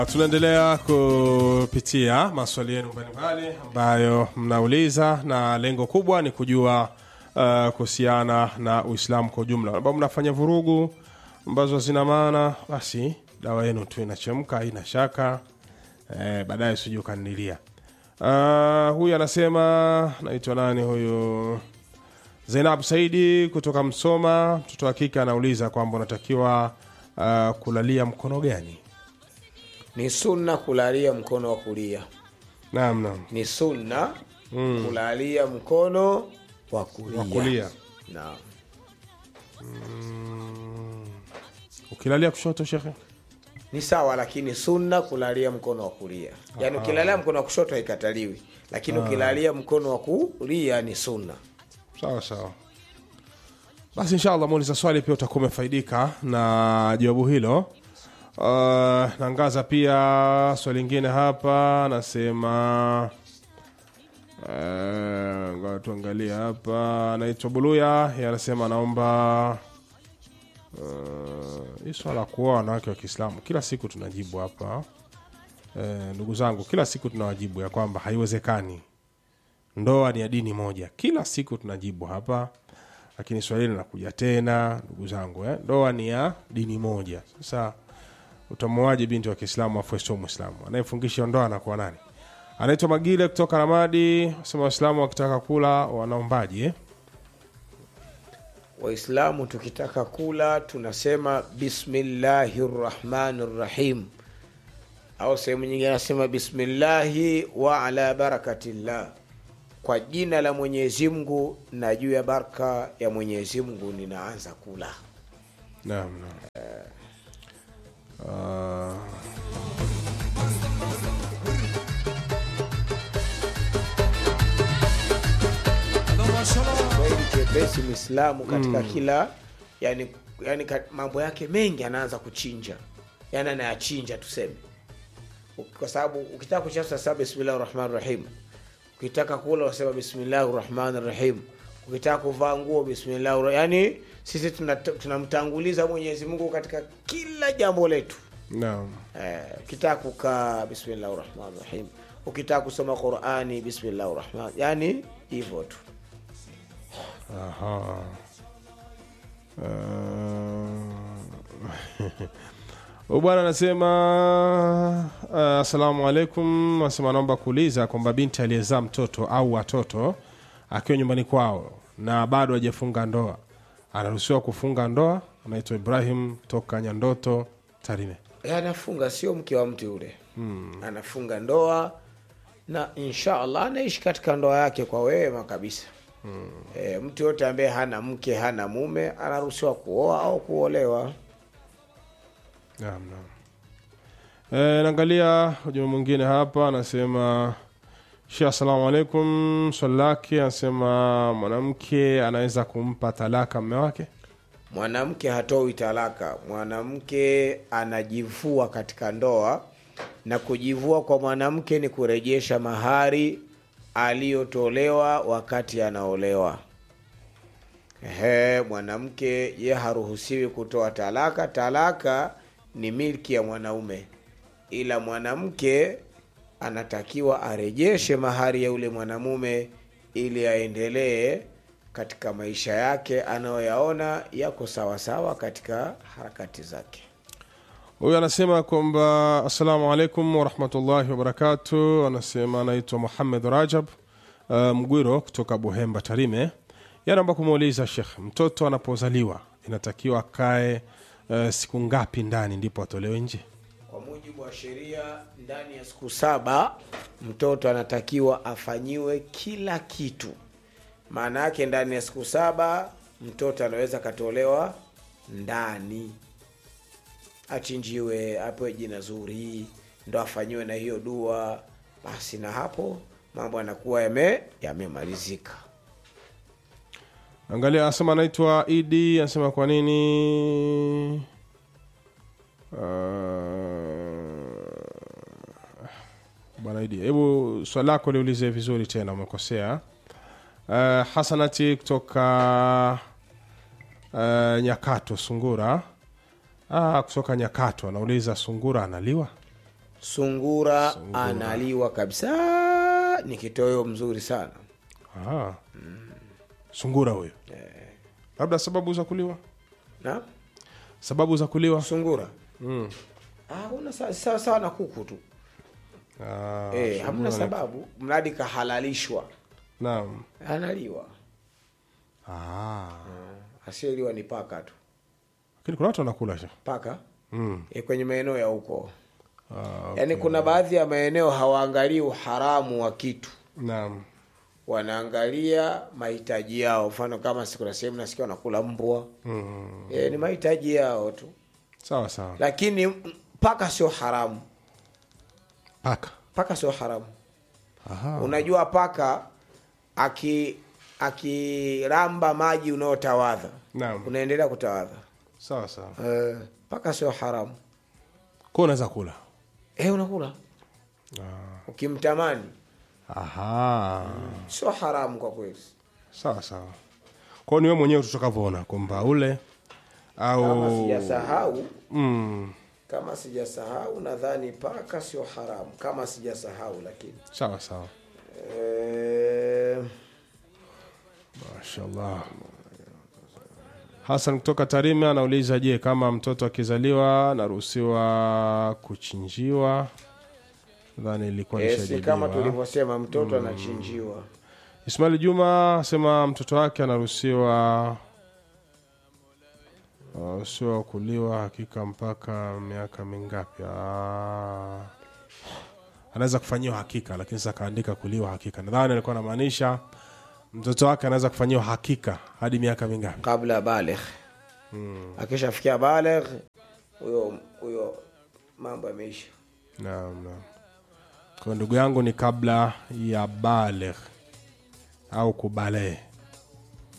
tunaendelea kupitia maswali yenu mbalimbali ambayo mnauliza na lengo kubwa ni kujua uh, kuhusiana na uislamu kwa ujumla ambao mnafanya vurugu ambazo zina maana basi dawa yenu tu inachemka haina shaka eh, baadaye sijui ukanilia uh, huyu anasema naitwa nani huyu Zainab Saidi kutoka Msoma, mtoto wa kike anauliza kwamba unatakiwa uh, kulalia mkono gani? ni sunna kulalia mkono wa kulia Naam, naam, ni sunna mm. kulalia mkono wa kulia, wa kulia. Naam. Ukilalia kushoto, shekhe? ni sawa lakini sunna kulalia mkono wa kulia yaani ukilalia mkono wa kushoto haikataliwi lakini ukilalia mkono wa kulia ni sunna Sawa sawa. Basi inshallah muuliza swali pia utakuwa umefaidika na jawabu hilo. Uh, naangaza pia swali lingine hapa, nasema uh, ngoja tuangalie hapa. Anaitwa Buluya, yeye anasema anaomba uh, hii swala la kuoa wanawake wa Kiislamu kila siku tunajibu hapa. Uh, ndugu zangu, kila siku tunawajibu ya kwamba haiwezekani ndoa ni ya dini moja kila siku tunajibu hapa lakini swali hili linakuja tena ndugu zangu eh? ndoa ni ya dini moja sasa utamuaje binti wa kiislamu afu sio mwislamu anayefungisha ndoa anakuwa nani anaitwa magile kutoka ramadi sema waislamu wakitaka kula wanaombaji eh? waislamu tukitaka kula tunasema bismillahi rrahmani rrahim au sehemu nyingine anasema bismillahi wa ala barakatillah kwa jina la mwenyezi mungu na juu ya baraka ya mwenyezi mungu ninaanza kula naam naam uh, Kiswahili chepesi mwislamu katika kila yani, yani ka- mambo yake mengi anaanza kuchinja yani anayachinja tuseme kwa sababu ukitaka kuchinja sasa bismillahi rahmani rahim ukitaka kula unasema bismillahi rahmani rahim ukitaka kuvaa nguo bismillahi ra- yani sisi tunat- tunamtanguliza mwenyezi mungu katika kila jambo letu naam Eh, ukitaka kukaa bismillahi rahmani rahim ukitaka kusoma qurani bismillahi rahmani yani hivyo tu Aha. Uh, bwana anasema uh, asalamu alaikum anasema anaomba kuuliza kwamba binti aliyezaa mtoto au watoto akiwa nyumbani kwao na bado hajafunga ndoa anaruhusiwa kufunga ndoa anaitwa ibrahim toka nyandoto tarime Eh, anafunga sio mke wa mtu yule hmm. anafunga ndoa na insha allah anaishi katika ndoa yake kwa wema kabisa hmm. e, mtu yote ambaye hana mke hana mume anaruhusiwa kuoa au kuolewa Naam, naam. E, naangalia ujumbe mwingine hapa anasema Sheh, assalamu alaikum. Swali lake anasema mwanamke anaweza kumpa talaka mme wake? mwanamke hatoi talaka mwanamke anajivua katika ndoa na kujivua kwa mwanamke ni kurejesha mahari aliyotolewa wakati anaolewa Ehe, mwanamke ye haruhusiwi kutoa talaka talaka ni milki ya mwanaume ila mwanamke anatakiwa arejeshe mahari ya yule mwanamume ili aendelee katika maisha yake anayoyaona yako sawasawa katika harakati zake Huyu anasema kwamba assalamu alaikum warahmatullahi wabarakatu. Anasema anaitwa Muhamed Rajab uh, Mgwiro kutoka Buhemba, Tarime. Yanaomba kumuuliza Shekh, mtoto anapozaliwa inatakiwa akae uh, siku ngapi ndani ndipo atolewe nje? kwa mujibu wa sheria ndani ya siku saba mtoto anatakiwa afanyiwe kila kitu maana yake ndani ya siku saba mtoto anaweza akatolewa ndani achinjiwe apewe jina zuri ndo afanyiwe na hiyo dua basi na hapo mambo yanakuwa yame yamemalizika angalia anasema anaitwa idi anasema kwa nini uh, bwana idi hebu swali lako liulize vizuri tena umekosea uh, hasanati kutoka uh, nyakato sungura ah, kutoka nyakato anauliza sungura analiwa sungura, analiwa kabisa ni kitoweo mzuri sana Ah. sungura huyo labda sababu za kuliwa na sababu za kuliwa sungura mm. ah, una sa- sawa sawa na kuku tu ah, eh, hamna sungura ni- sababu mradi kahalalishwa naam analiwa ah. asiyeliwa ni paka tu lakini kuna watu wanakula sha paka mm. e, kwenye maeneo ya huko ah, yaani kuna baadhi ya maeneo hawaangalii uharamu wa kitu naam wanaangalia mahitaji yao mfano kama si kuna sehemu nasikia wanakula mbwa mm. e, ni mahitaji yao tu sawa sawa lakini mm, paka sio haramu paka paka sio haramu Aha. unajua paka aki akiramba maji unayotawadha naam unaendelea kutawadha sawa sawa uh, paka sio haramu kwa unaweza kula e, unakula ah. ukimtamani aha sio haramu kwa kweli sawa sawa kwao ni wewe mwenyewe tutakavyoona kwamba ule kama au sijasahau mm. kama sijasahau nadhani paka sio haramu kama sijasahau lakini sawa sawa e, mashallah hasan kutoka tarime anauliza je kama mtoto akizaliwa anaruhusiwa kuchinjiwa nadhani ilikuwa e, si nishajadiliwa. kama tulivyosema mtoto anachinjiwa ismail juma asema mtoto wake anaruhusiwa anaruhusiwa kuliwa hakika mpaka miaka mingapi Ah. anaweza kufanyiwa hakika lakini sasa akaandika kuliwa hakika nadhani alikuwa anamaanisha mtoto wake anaweza kufanyiwa hakika hadi miaka mingapi kabla ya baligh akishafikia baligh huyo huyo mambo yameisha naam naam kwa ndugu yangu ni kabla ya baligh au kubalee